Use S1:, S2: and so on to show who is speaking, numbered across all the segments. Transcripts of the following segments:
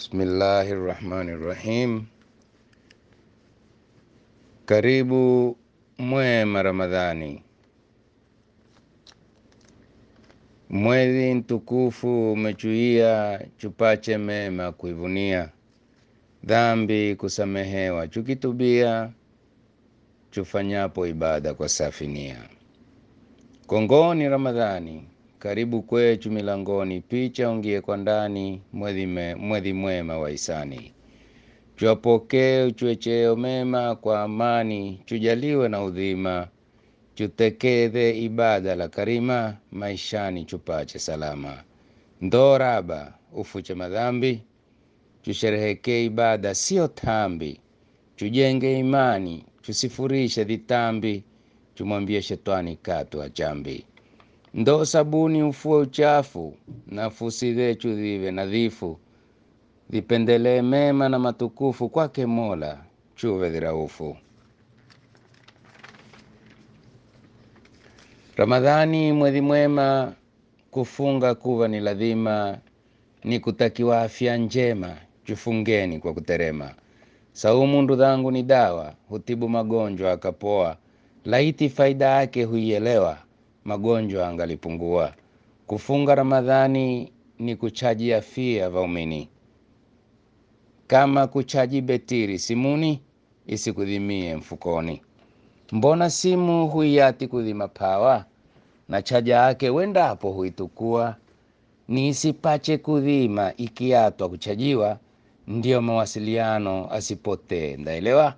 S1: Bismillahi rahmani rahim. Karibu mwema Ramadhani, mwezi mtukufu umechuia, chupache mema kuivunia, dhambi kusamehewa, chukitubia, chufanyapo ibada kwa safinia. Kongoni Ramadhani, karibu kwechu milangoni, picha ungie kwa ndani, mwezi me- mwezi mwema wa hisani chwapokee uchwecheo mema kwa amani, chujaliwe na udhima, chutekedhe ibada la karima, maishani chupache salama. Ndo raba ufuche madhambi, chusherehekee ibada sio tambi, chujenge imani, chusifurishe dhitambi, chumwambie shetani katu achambi. Ndo sabuni ufue uchafu, nafusi zechu zive nadhifu, vipendelee mema na matukufu kwake Mola, chuve dhiraufu. Ramadhani mwezi mwema, kufunga kuva ni lazima, ni kutakiwa afya njema, chufungeni kwa kuterema. Saumu ndu dhangu ni dawa, hutibu magonjwa akapoa, laiti faida yake huielewa, magonjwa angalipungua. Kufunga Ramadhani ni kuchaji afia vaumini kama kuchaji betiri simuni isikudhimie mfukoni. Mbona simu huiati kudhima pawa na chaja yake wendapo huitukua, ni isipache kudhima ikiatwa kuchajiwa, ndiyo mawasiliano asipotee. Ndaelewa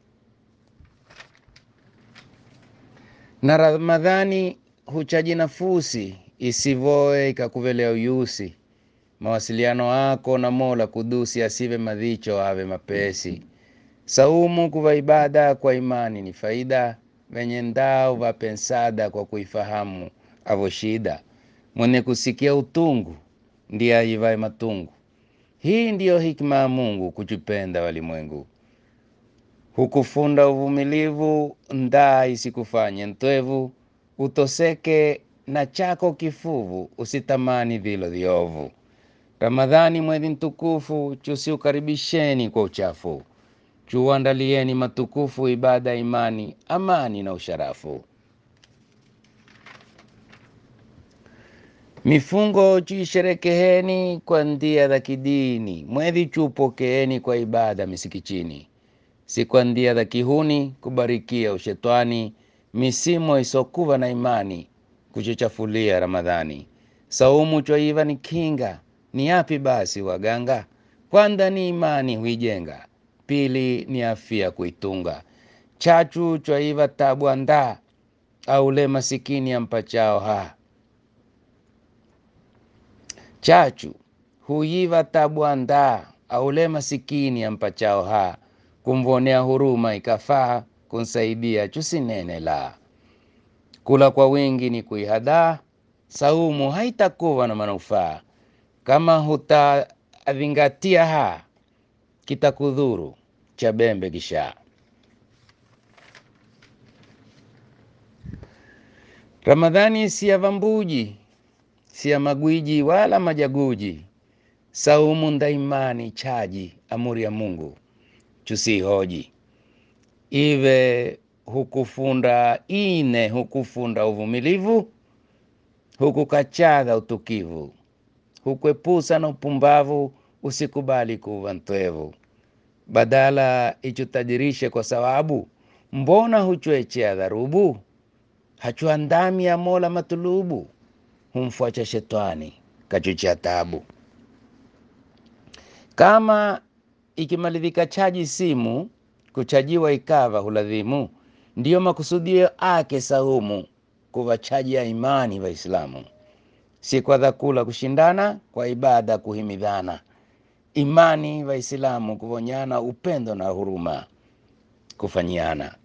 S1: na Ramadhani huchaji nafusi isivoe ikakuvelea uyusi mawasiliano yako na Mola kudusi, asive madhicho ave mapesi. Saumu kuva ibada kwa imani ni faida, venye ndao vapensada kwa kuifahamu avo shida. Mwenye kusikia utungu ndiye aivae matungu. Hii ndiyo hikma ya Mungu kuchupenda walimwengu, hukufunda uvumilivu, ndaa isikufanye ntwevu, utoseke na chako kifuvu, usitamani vilo viovu. Ramadhani mwezi mtukufu, chusiukaribisheni kwa uchafu, chuandalieni matukufu, ibada ya imani, amani na usharafu. Mifungo chuisherekeheni kwa ndia za kidini, mwezi chupokeeni kwa ibada misikitini, si kwa ndia za kihuni kubarikia ushetwani, misimo isokuva na imani kuchichafulia Ramadhani. Saumu chwaiva ni kinga, ni yapi basi waganga? Kwanza ni imani huijenga, pili ni afya kuitunga. Chachu chwaiva tabu andaa, aule masikini ampachao ha. Chachu huiva tabu andaa, aule masikini ampachao ha. Kumvonea huruma ikafaa, kunsaidia chusinene la. Kula kwa wingi ni kuihadaa, saumu haitakuwa na manufaa kama hutazingatia ha kitakudhuru cha bembe kisha. Ramadhani si ya vambuji, si ya magwiji wala majaguji. Saumu ndaimani chaji, amuri ya Mungu chusihoji. Ive hukufunda ine, hukufunda uvumilivu, hukukachadha utukivu hukwepusa na upumbavu, usikubali kuva ntwevu. Badala ichutajirishe kwa sawabu, mbona huchwechea dharubu? Hachuandami ya Mola matulubu, humfuacha shetani kachuchia tabu. Kama ikimalizika chaji simu, kuchajiwa ikava huladhimu, ndiyo makusudio ake saumu, kuva chaji ya imani Waislamu si kwa dhakula kushindana, kwa ibada kuhimidhana, imani Waislamu kuvonyana, upendo na huruma kufanyiana.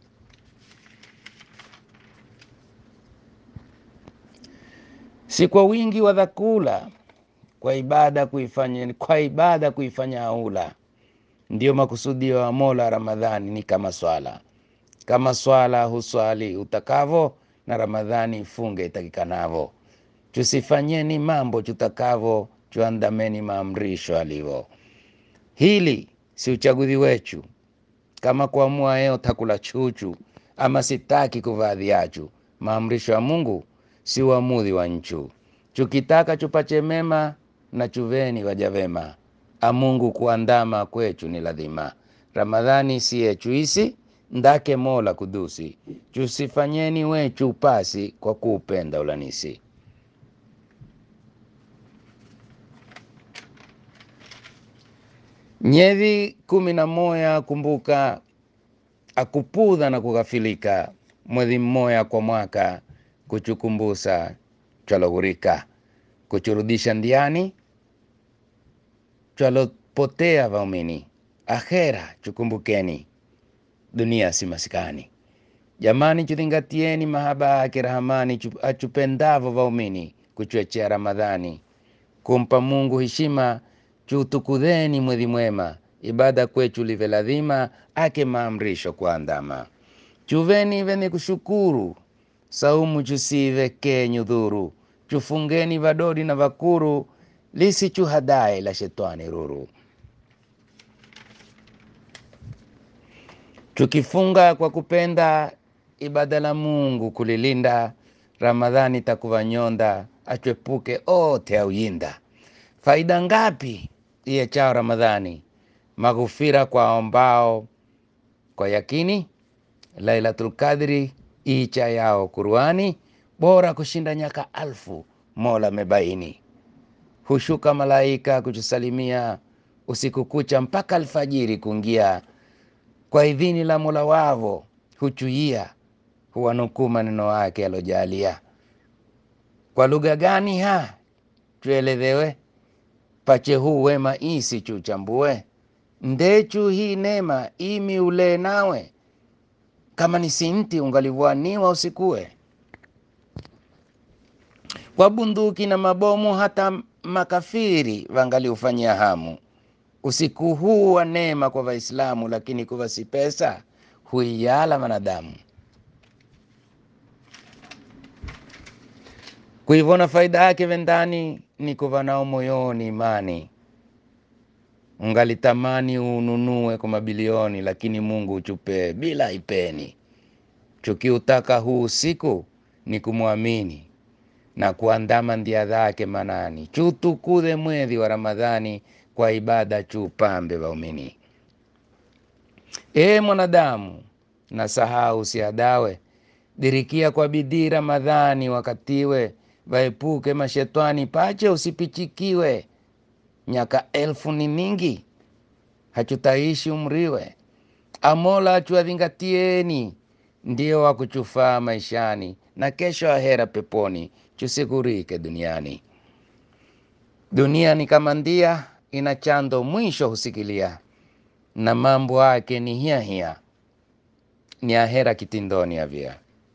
S1: Si kwa wingi wa dhakula, kwa ibada kuifanya, kwa ibada kuifanya aula. Ndiyo makusudio ya Mola. Ramadhani ni kama swala, kama swala huswali utakavo, na Ramadhani ifunge itakikanavo tusifanyeni mambo chutakavo, chuandameni maamrisho alivo. Hili si uchaguzi wechu, kama kuamua yeo takula chuchu ama sitaki kuvaa viachu. Maamrisho ya Mungu si uamuzi wa nchu. Chukitaka chupache mema na chuveni waja vema, amungu kuandama kwechu ni lazima. Ramadhani si yechu isi ndake Mola kudusi, chusifanyeni wechu upasi kwa kuupenda ulanisi. Nyezi kumi na moya kumbuka akupudha na kughafilika, mwezi mmoya kwa mwaka kuchukumbusa chwaloghurika, kuchurudisha ndiani chwalopotea vaumini, akhera chukumbukeni, dunia si masikani. Jamani, chudhingatieni mahaba yake Rahamani chu- achupendavo vaumini, kuchwechea Ramadhani, kumpa Mungu heshima, chuutukudheni mwezi mwema, ibada kwechu live ladhima, ake maamrisho kuandama. Chuveni veni kushukuru, saumu chusive kenyu dhuru, chufungeni vadodi na vakuru, lisichuhadae la shetani ruru. Tukifunga kwa kupenda ibada la Mungu kulilinda, Ramadhani takuva nyonda, achwepuke ote auyinda. Faida ngapi iyechao Ramadhani? Maghufira kwa ombao kwa yakini, Lailatul Qadri icha yao Qurani, bora kushinda nyaka alfu, Mola mebaini. Hushuka malaika kuchusalimia usiku kucha mpaka alfajiri kungia kwa idhini la Mola wavo huchuia, huwanukuu maneno yake alojalia. Kwa lugha gani ha tuelezewe? Pache huu wema isi chuchambue, ndechu hii nema imi ule nawe, kama ni sinti ungalivwaniwa usikue. Kwa bunduki na mabomu hata makafiri wangaliufanyia hamu usiku huu wa neema kwa Waislamu, lakini kuva si pesa huiyala wanadamu. Kuivona faida yake vendani ni kuva nao moyoni imani, ungalitamani ununue kwa mabilioni, lakini Mungu uchupe bila ipeni. Chukiutaka huu usiku ni kumwamini na kuandama ndia zake manani, chutukudhe mwezi wa Ramadhani kwa ibada chupambe waumini. E mwanadamu, na sahau usiadawe, dirikia kwa bidii Ramadhani wakatiwe, waepuke mashetani pache usipichikiwe. Nyaka elfu ni ningi, hachutaishi umriwe. Amola achuadhingatieni, ndio wakuchufaa maishani, na kesho ahera peponi, chusigurike duniani. Dunia ni kama ndia, ina chando mwisho husikilia, na mambo yake ni hiya hiya, ni ahera kitindoni avia.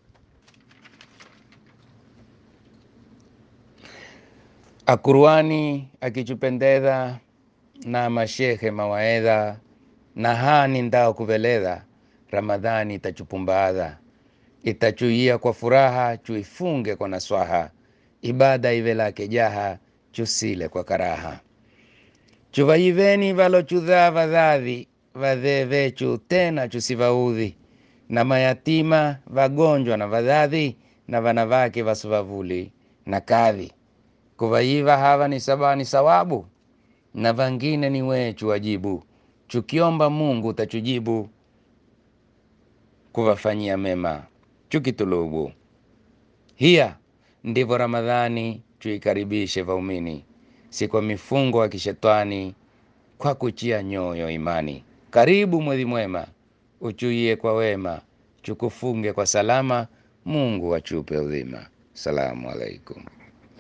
S1: Akurwani akichupendeza na mashehe mawaedha na hani ndao kuveleza, Ramadhani itachupumbaadha itachuia kwa furaha, chuifunge kwa naswaha, ibada ive lake jaha, chusile kwa karaha. Chuvaiveni valochudha vadhadhi, vadhee vechu tena chusivaudhi, na mayatima vagonjwa na vadhadhi, na vana vake vasivavuli na kadhi. Kuvaiva hawa ni saba ni sawabu, na vangine ni wechu wajibu. Chukiomba Mungu utachujibu, kuvafanyia mema chukitulubu. Hiya ndivyo Ramadhani chuikaribishe vaumini, si kwa mifungo ya kishetani, kwa kuchia nyoyo imani. Karibu mwezi mwema, uchuie kwa wema, chukufunge kwa salama, Mungu achupe udhima. Salamu alaikum.